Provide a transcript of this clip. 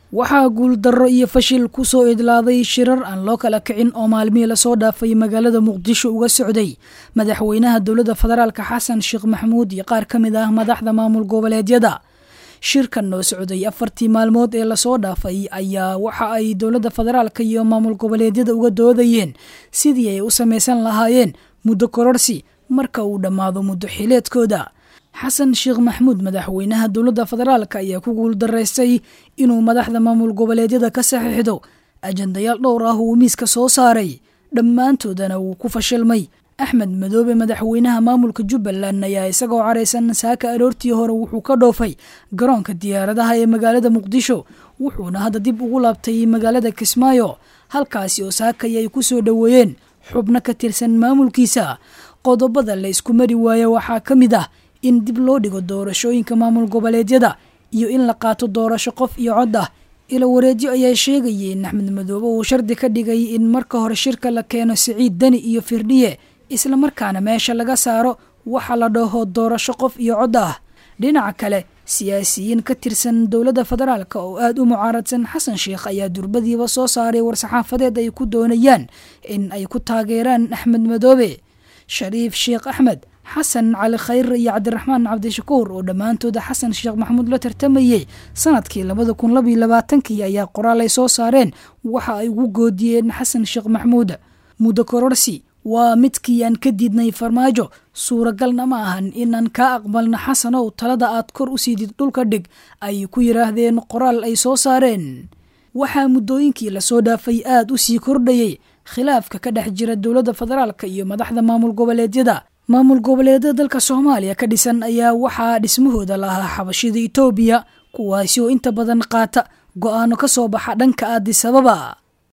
waxaa guuldarro iyo fashil ku soo idlaaday shirar aan loo kala kicin oo maalmihii lasoo dhaafay magaalada muqdisho uga socday madaxweynaha dowladda federaalka xasan sheekh maxamuud iyo qaar ka mid ah madaxda maamul goboleedyada shirkan oo socday afartii maalmood ee lasoo dhaafay ayaa waxa ay dowladda federaalka iyo maamul goboleedyada uga doodayeen sidii ay u samaysan lahaayeen muddo kororsi marka uu dhammaado muddo xileedkooda xasan sheekh maxamuud madaxweynaha dowladda federaalka ayaa ku guuldaraystay inuu madaxda maamul goboleedyada ka saxiixdo ajandayaal dhowr ah uu miiska soo saaray dhammaantoodana wuu ku fashilmay axmed madoobe madaxweynaha maamulka jubbaland ayaa isagoo caraysan saaka aroortii hore wuxuu ka dhoofay garoonka diyaaradaha ee magaalada muqdisho wuxuuna hadda dib ugu laabtay magaalada kismaayo halkaasi oo saakay ay ku soo dhoweeyeen xubno ka tirsan maamulkiisa qodobada la isku mari waayo waxaa ka mid ah in dib loo dhigo doorashooyinka maamul goboleedyada iyo in la qaato doorasho qof iyo cod ah ilo wareedyo ayaa sheegayay in axmed madoobe uu shardi ka dhigay in marka hore shirka la keeno siciid deni iyo firdhiye islamarkaana meesha laga saaro waxa la dhaho doorasho qof iyo cod ah dhinaca kale siyaasiyiin ka tirsan dowladda federaalk oo aada u mucaaradsan xasan sheekh ayaa durbadiiba soo saaray war-saxaafadeed ay ku doonayaan in ay ku taageeraan axmed madoobe shariif sheekh axmed xasan cali khayr iyo cabdiraxmaan cabdishakuur oo dhammaantooda xasan sheekh maxamuud la tartamayey sanadkii labada kun labaiyo labaatankii ayaa qoraal ay soo saareen waxa ay ugu goodiyeen xasan sheekh maxamuud muddo kororsi waa midkii aan ka diidnay farmaajo suuragalna ma ahan inaan kaa aqbalno xasanow talada aad kor u siidid dhulka dhig ay ku yidhaahdeen qoraal ay soo saareen waxaa muddooyinkii lasoo dhaafay aada u sii kordhayey khilaafka ka dhex jira dowladda federaalka iyo madaxda maamul goboleedyada maamul goboleedyada dalka soomaaliya ka dhisan ayaa waxaa dhismahooda lahaa xabashida itoobiya kuwaasi oo inta badan qaata go-aano ka soo baxa dhanka aadisababa